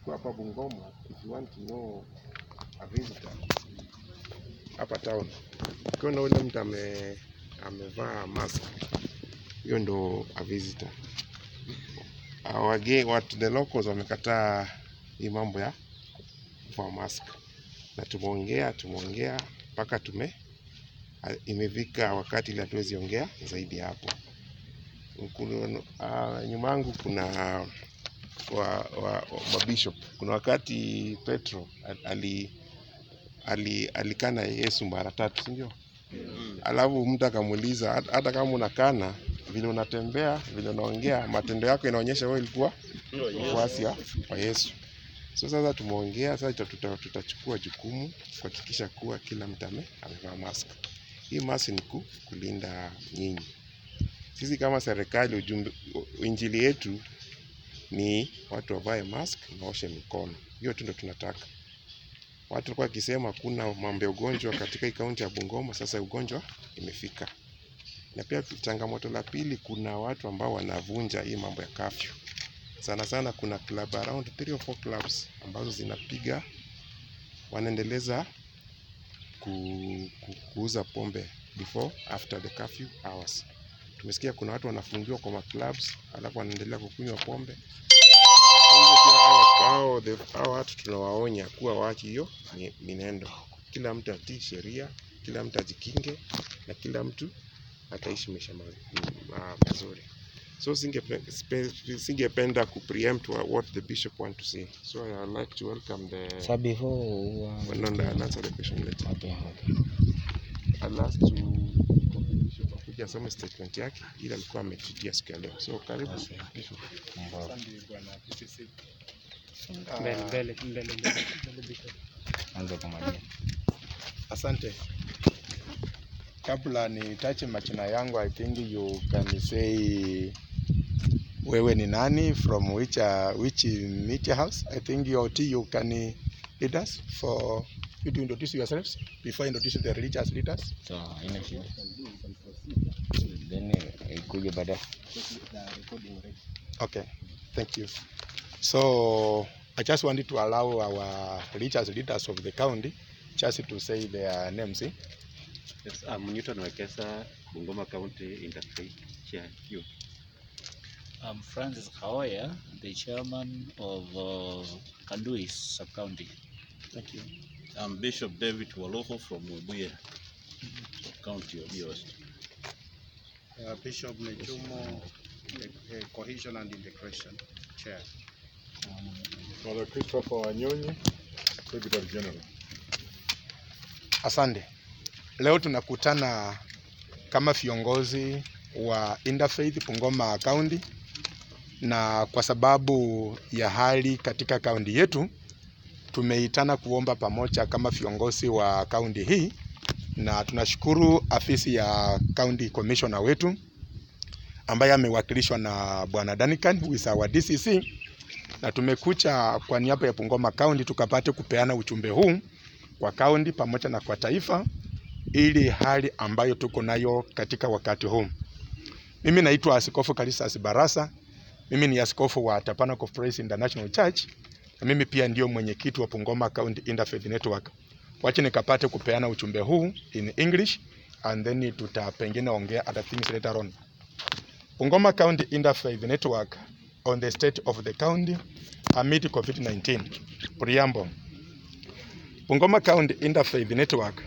tuko hapa Bungoma, if you want to know a visitor hapa town, ukiona ule mtu ame amevaa mask, hiyo ndo a visitor. Wage, watu the locals wamekataa hii mambo ya kuvaa mask, na tumeongea tumeongea mpaka tume a- imefika wakati ile hatuwezi ongea zaidi ya hapo. Kuna, uh, nyuma yangu kuna wa, wa, wa mabishop. Kuna wakati Petro al- ali, ali, alikana Yesu mara tatu, si ndio? Alafu mtu akamuuliza "Hata- hata kama unakana vile unatembea vile unaongea, matendo yako inaonyesha wewe ilikuwa mfuasi wa wa Yesu. So sasa tumeongea sasa, tuta- tuta- tutachukua jukumu kuhakikisha kuwa kila mtu ame- amevaa mask. Hii mask ni ku, kulinda nyinyi. Sisi kama serikali, ujumbe, injili yetu ni watu wavae mask na waoshe mikono. Hiyo tu ndio tunataka. Watu walikuwa wakisema kuna mambo ya ugonjwa katika hii kaunti ya Bungoma, sasa ugonjwa imefika. Na pia changamoto la pili, kuna watu ambao wanavunja hii mambo ya kafyu. Sana sana kuna club around 3 or 4 clubs ambazo zinapiga wanaendeleza ku, ku, kuuza pombe before after the curfew hours. Tumesikia kuna watu wanafungiwa kwa maclubs alafu wanaendelea kukunywa pombe. Kwa hivyo pia hao- hao the- hao watu tunawaonya kuwa waache hiyo mi- minendo. Kila mtu atii sheria, kila mtu ajikinge na kila mtu ataishi maisha ma- ma- mazuri. So singepe- spe- singependa ku preempt wa- what the bishop want to say. So I would like to welcome the So before uh, well, no, no, I'll answer the question later. okay, okay. I'll ask to copy bishop akuja asome statement yake ili alikuwa ametutia siku ya leo. So karibu Asante. bishop. Mungu Mbele, mbele, mbele, mbele, mbele, Bishop. anza kumaliza. Asante. Kabla nitache majina yangu, I think you can say wewe ni nani from which uh, which media house. I think your T you can uh, lead us for you to introduce yourselves before introducing the religious leaders. So haina shida. Then eh, ikuje baadaye. Okay, thank you. So I just wanted to allow our religious leaders of the county just to say their names. eh? Yes, I'm Newton Wekesa, Bungoma County Interfaith Chair Youth. I'm Francis Kaoya, the chairman of uh, Kanduis sub-county. Thank you. I'm Bishop David Waloko from Webuye, County of Yost. Uh, Bishop Nechumo, uh, Cohesion and Integration Chair. Father Christopher Wanyonyi, Secretary General. Asante. Leo tunakutana kama viongozi wa Interfaith Bungoma County, na kwa sababu ya hali katika kaunti yetu tumeitana kuomba pamoja kama viongozi wa kaunti hii, na tunashukuru afisi ya county commissioner wetu ambaye amewakilishwa na bwana Danican who is our DCC, na tumekuja kwa niaba ya Bungoma County tukapate kupeana ujumbe huu kwa kaunti pamoja na kwa taifa, ili hali ambayo tuko nayo katika wakati huu. Mimi naitwa Askofu Kalisas Barasa. Mimi ni askofu wa Tabernacle of Praise International Church na mimi pia ndio mwenyekiti wa Bungoma County Interfaith Network. Wacha nikapate kupeana ujumbe huu in English and then tuta pengine ongea other things later on. Bungoma County Interfaith Network on the state of the county amid COVID-19. Preamble. Bungoma County Interfaith Network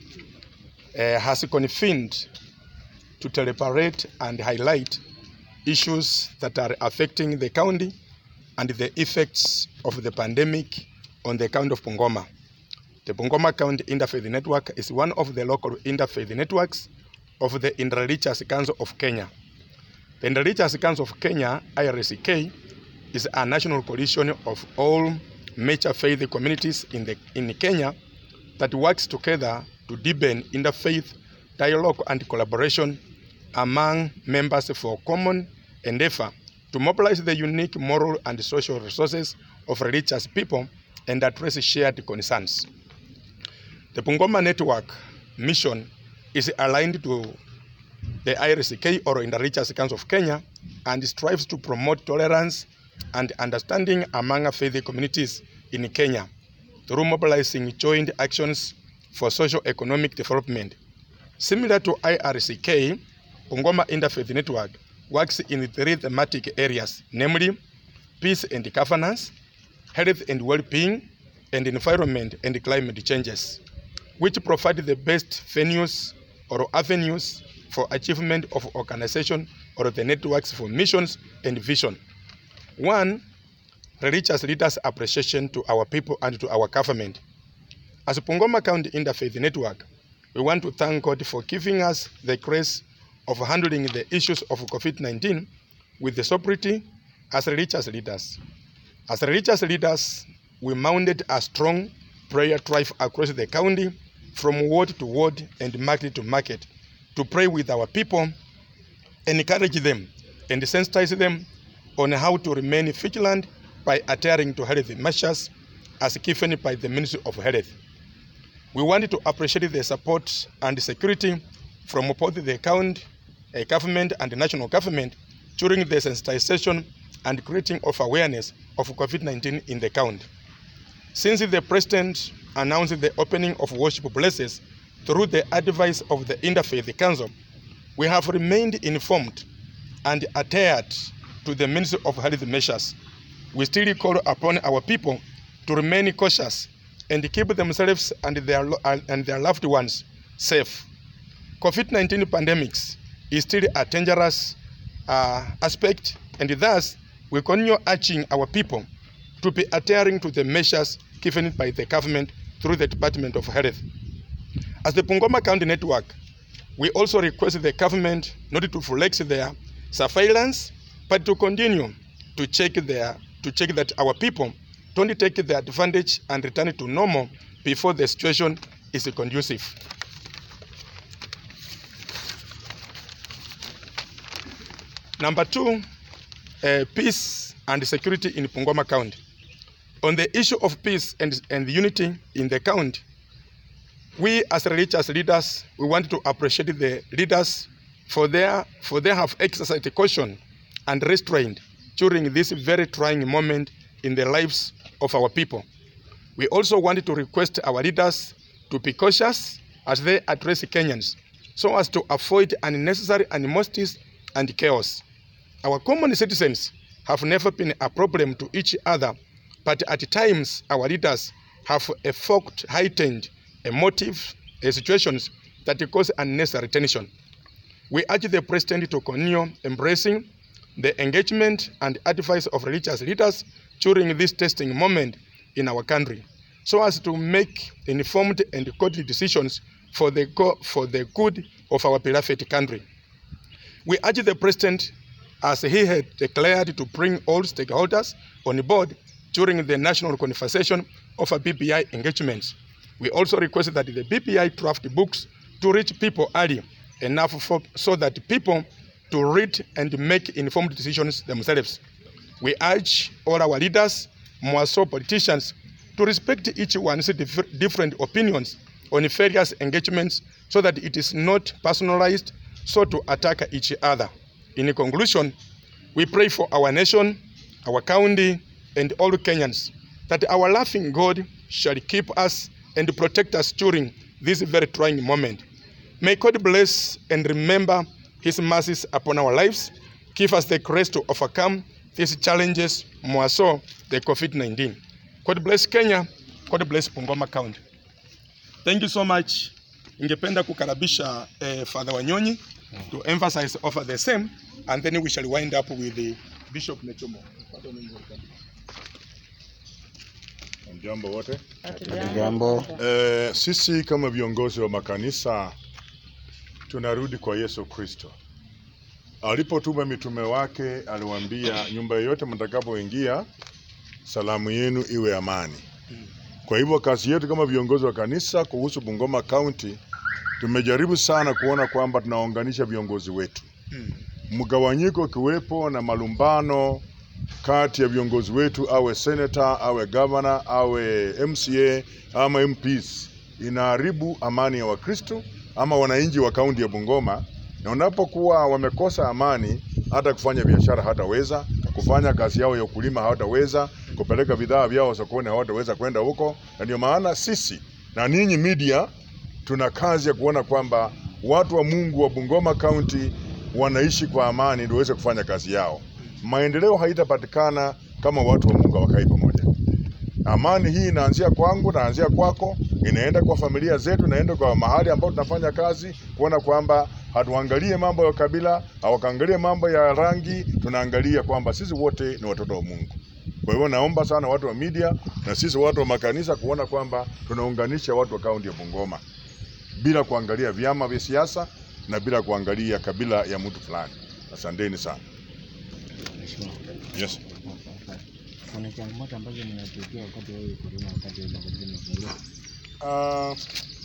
uh, has convened to deliberate and highlight issues that are affecting the county and the effects of the pandemic on the county of Bungoma. The Bungoma County Interfaith Network is one of the local interfaith networks of the Interreligious Council of Kenya. The Interreligious Council of Kenya, IRCK, is a national coalition of all major faith communities in, the, in Kenya that works together to deepen interfaith dialogue and collaboration among members for common endeavor to mobilize the unique moral and social resources of religious people and address shared concerns. The Bungoma Network mission is aligned to the IRCK or Interreligious Council of Kenya and strives to promote tolerance, and understanding among faith communities in Kenya through mobilizing joint actions for socio-economic development. Similar to IRCK, Bungoma Interfaith Network works in three thematic areas, namely peace and governance, health and well-being, and environment and climate changes, which provide the best venues or avenues for achievement of organization or the networks for missions and vision. One, religious leaders' appreciation to our people and to our government. As Pungoma County Interfaith Network, we want to thank God for giving us the grace of handling the issues of COVID-19 with the sobriety as religious leaders. As religious leaders, we mounted a strong prayer drive across the county from ward to ward and market to market to pray with our people, encourage them, and sensitize them on how to remain vigilant by adhering to health measures as given by the Ministry of Health. We wanted to appreciate the support and security from both the county uh, government and the national government during the sensitization and creating of awareness of COVID-19 in the county. Since the President announced the opening of worship places through the advice of the Interfaith Council, we have remained informed and adhered to the Ministry of Health measures. We still call upon our people to remain cautious and keep themselves and their, lo- and their loved ones safe. COVID-19 pandemics is still a dangerous uh, aspect, and thus we continue urging our people to be adhering to the measures given by the government through the Department of Health. As the Pungoma County Network, we also request the government not to flex their surveillance, but to continue to check their to check that our people don't take the advantage and return to normal before the situation is conducive. Number two, uh, peace and security in Pungoma County. On the issue of peace and, and unity in the county, we as religious leaders, we want to appreciate the leaders for their for they have exercised caution and restraint during this very trying moment in the lives of our people. We also want to request our leaders to be cautious as they address Kenyans so as to avoid unnecessary animosities and chaos. Our common citizens have never been a problem to each other, but at times our leaders have evoked heightened emotive uh, situations that cause unnecessary tension. We urge the President to continue embracing the engagement and advice of religious leaders during this testing moment in our country so as to make informed and godly decisions for the, go- for the good of our beloved country. We urge the President, as he had declared, to bring all stakeholders on board during the national conversation of a BPI engagements. We also request that the BPI draft books to reach people early enough for, so that people to read and make informed decisions themselves. We urge all our leaders, more so politicians, to respect each one's dif- different opinions on various engagements so that it is not personalized, so to attack each other. In conclusion, we pray for our nation, our county, and all Kenyans that our laughing God shall keep us and protect us during this very trying moment. May God bless and remember His mercies upon our lives. Give us the grace to overcome these challenges, more so the COVID 19. God bless Kenya. God bless Bungoma County. Thank you so much. Ningependa kukaribisha eh, Father Wanyonyi to emphasize over the same and then we shall wind up with the Bishop Nechomo. Father Wanyonyi, welcome. Jambo wote. Jambo. Eh, sisi kama viongozi wa makanisa tunarudi kwa Yesu Kristo. Alipotuma mitume wake, aliwaambia nyumba yoyote mtakapoingia, salamu yenu iwe amani. Kwa hivyo kazi yetu kama viongozi wa kanisa kuhusu Bungoma County, tumejaribu sana kuona kwamba tunaunganisha viongozi wetu, mgawanyiko kiwepo na malumbano kati ya viongozi wetu, awe senator, awe governor, awe MCA ama MPs, inaharibu amani ya Wakristo ama wananchi wa kaunti ya Bungoma, na unapokuwa wamekosa amani, hata kufanya biashara hataweza, kufanya kazi yao ya ukulima hawataweza, kupeleka bidhaa vyao sokoni hawataweza kwenda huko, na ndio maana sisi na ninyi media tuna kazi ya kuona kwamba watu wa Mungu wa Bungoma County wanaishi kwa amani ndio waweze kufanya kazi yao. Maendeleo haitapatikana kama watu wa Mungu hawakai pamoja. Amani hii inaanzia kwangu, inaanzia kwako, inaenda kwa familia zetu, inaenda kwa mahali ambapo tunafanya kazi, kuona kwamba hatuangalie mambo ya kabila, hawakaangalie mambo ya rangi, tunaangalia kwamba sisi wote ni watoto wa Mungu. Kwa hivyo naomba sana watu wa media na sisi watu wa makanisa kuona kwamba tunaunganisha watu wa kaunti ya Bungoma bila kuangalia vyama vya siasa na bila kuangalia kabila ya mtu fulani. Asanteni sana. Mheshimiwa, Yes. kuna changamoto ambazo mnapitia wakati wa hii corona, wakati wa magazeti yamefunguliwa? Uh,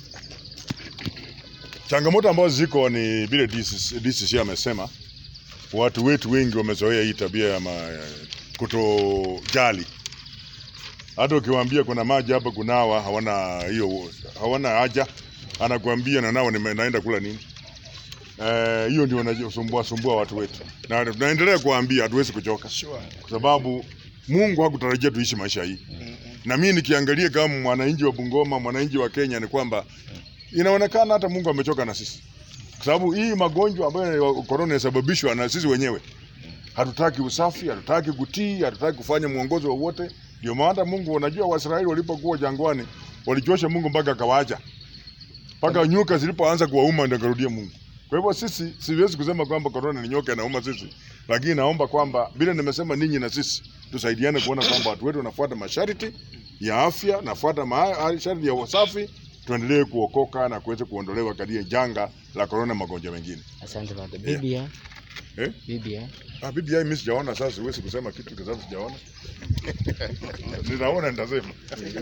changamoto ambazo ziko ni vile DCC DCC amesema, watu wetu wengi wamezoea hii tabia ya ma, kutojali. Hata ukiwaambia kuna maji hapa kunawa, hawana hiyo, hawana haja, anakuambia na nao nime- naenda kula nini. Eh, hiyo ndio inasumbua sumbua watu wetu, na tunaendelea kuwaambia hatuwezi kuchoka, kwa sababu Mungu hakutarajia tuishi maisha hii na mimi nikiangalia kama mwananchi wa Bungoma, mwananchi wa Kenya, ni kwamba inaonekana hata Mungu amechoka na sisi, kwa sababu hii magonjwa ambayo korona inasababishwa na sisi wenyewe. Hatutaki usafi, hatutaki kutii, hatutaki kufanya mwongozo wowote. Ndio maana Mungu, unajua Waisraeli walipokuwa jangwani walichosha Mungu mpaka akawaacha, mpaka nyoka zilipoanza kuwauma ndio akarudia Mungu. Kwa hivyo sisi siwezi kusema kwamba korona ni nyoka inauma sisi, lakini naomba kwamba vile nimesema, ninyi na sisi tusaidiane kuona kwamba watu wetu wanafuata masharti ya afya, nafuata masharti ya usafi, tuendelee kuokoka na kuweza kuondolewa katika janga la korona, magonjwa mengine. Asante baba. Yeah. BBI, Eh? BBI. Ah, BBI mimi sijaona, sasa siwezi kusema kitu kwa sababu sijaona. Nitaona nitasema.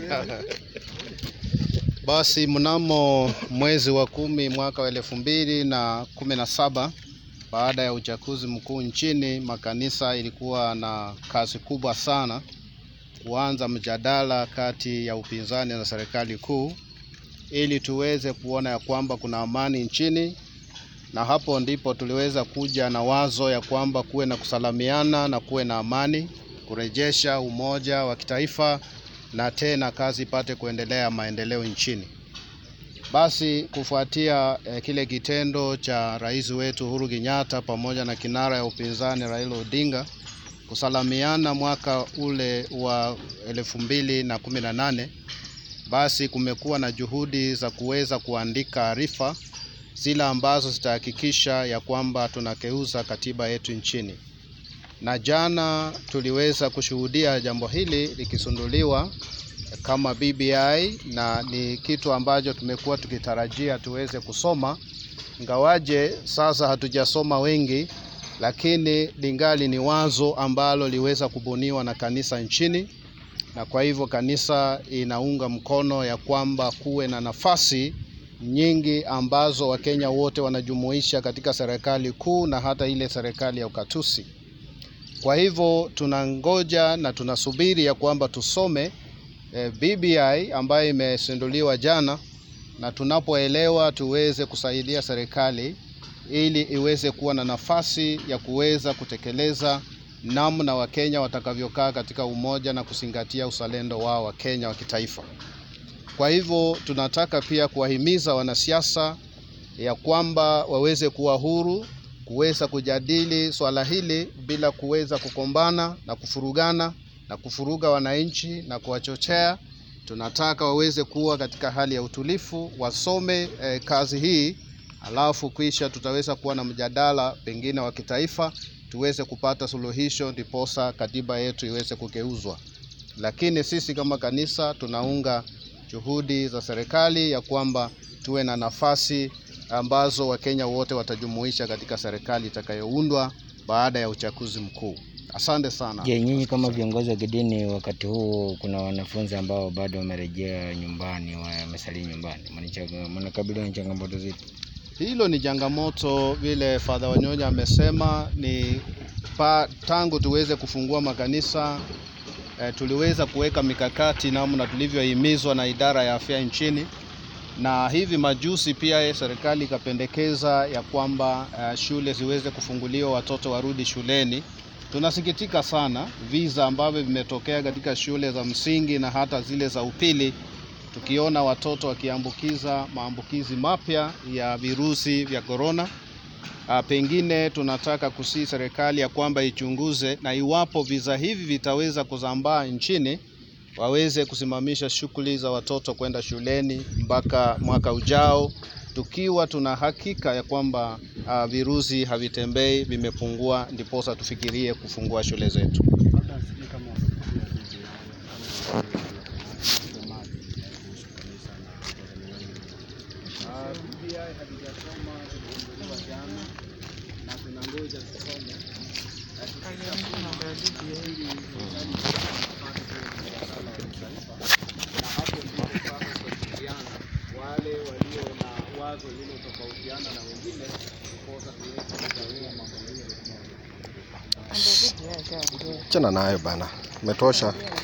Basi mnamo mwezi wa kumi mwaka wa elfu mbili na kumi na saba baada ya uchaguzi mkuu nchini, makanisa ilikuwa na kazi kubwa sana kuanza mjadala kati ya upinzani na serikali kuu ili tuweze kuona ya kwamba kuna amani nchini, na hapo ndipo tuliweza kuja na wazo ya kwamba kuwe na kusalamiana na kuwe na amani, kurejesha umoja wa kitaifa na tena kazi ipate kuendelea maendeleo nchini. Basi kufuatia eh, kile kitendo cha rais wetu Uhuru Kenyatta pamoja na kinara ya upinzani Raila Odinga kusalamiana mwaka ule wa elfu mbili na kumi na nane, basi kumekuwa na juhudi za kuweza kuandika arifa zile ambazo zitahakikisha ya kwamba tunakeuza katiba yetu nchini na jana tuliweza kushuhudia jambo hili likisunduliwa kama BBI na ni kitu ambacho tumekuwa tukitarajia tuweze kusoma, ingawaje sasa hatujasoma wengi, lakini lingali ni wazo ambalo liweza kubuniwa na kanisa nchini, na kwa hivyo kanisa inaunga mkono ya kwamba kuwe na nafasi nyingi ambazo Wakenya wote wanajumuisha katika serikali kuu na hata ile serikali ya ukatusi. Kwa hivyo tunangoja na tunasubiri ya kwamba tusome eh, BBI ambayo imesinduliwa jana, na tunapoelewa tuweze kusaidia serikali ili iweze kuwa na nafasi ya kuweza kutekeleza namna Wakenya watakavyokaa katika umoja na kuzingatia uzalendo wao wa Kenya wa kitaifa. Kwa hivyo tunataka pia kuwahimiza wanasiasa ya kwamba waweze kuwa huru kuweza kujadili swala hili bila kuweza kukombana na kufurugana na kufuruga wananchi na kuwachochea. Tunataka waweze kuwa katika hali ya utulifu, wasome eh, kazi hii, alafu kisha tutaweza kuwa na mjadala pengine wa kitaifa, tuweze kupata suluhisho, ndiposa katiba yetu iweze kugeuzwa. Lakini sisi kama kanisa tunaunga juhudi za serikali ya kwamba tuwe na nafasi ambazo Wakenya wote watajumuisha katika serikali itakayoundwa baada ya uchaguzi mkuu. Asante sana. Je, nyinyi kama viongozi wa kidini wakati huu kuna wanafunzi ambao bado wamerejea nyumbani, wamesalia nyumbani, Mnacha- mnakabiliwa na changamoto zipi? Hilo ni changamoto, vile Father Wanyonya amesema, ni pa, tangu tuweze kufungua makanisa eh, tuliweza kuweka mikakati namna tulivyohimizwa na idara ya afya nchini, na hivi majuzi pia serikali ikapendekeza ya kwamba eh, shule ziweze kufunguliwa, watoto warudi shuleni Tunasikitika sana visa ambavyo vimetokea katika shule za msingi na hata zile za upili, tukiona watoto wakiambukiza maambukizi mapya ya virusi vya korona. Ah, Pengine tunataka kusii serikali ya kwamba ichunguze na iwapo visa hivi vitaweza kusambaa nchini, waweze kusimamisha shughuli za watoto kwenda shuleni mpaka mwaka ujao, tukiwa tuna hakika ya kwamba uh, virusi havitembei, vimepungua, ndiposa tufikirie kufungua shule zetu. wale walio na wazo lililotofautiana na wengine ndiposa tuweze kugawia mambo hiyo. Chana nayo bana, umetosha.